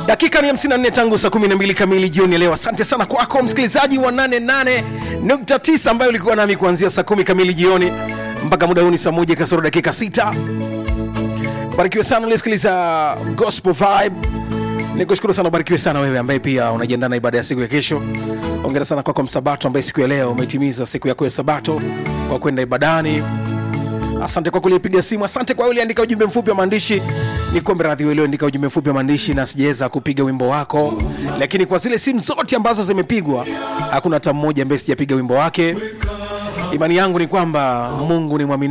dakika ni 54 tangu saa 12 kamili jioni ya leo asante sana kwako msikilizaji wa 88.9 ambayo ulikuwa nami kuanzia saa 10 kamili jioni mpaka muda huu ni saa moja kasoro dakika 6 barikiwe sana ulisikiliza gospel vibe nikushukuru sana ubarikiwe sana wewe ambaye pia unajiandaa na ibada ya siku ya kesho ongera sana kwako msabato ambaye siku ya leo umetimiza siku yako ya sabato kwa kwenda ibadani asante kwa kulipiga simu asante kwa uliandika ujumbe mfupi wa maandishi ni kuombe radhi ulioandika ujumbe mfupi wa maandishi na sijaweza kupiga wimbo wako lakini kwa zile simu zote ambazo zimepigwa hakuna hata mmoja ambaye sijapiga wimbo wake imani yangu ni kwamba mungu ni mwamini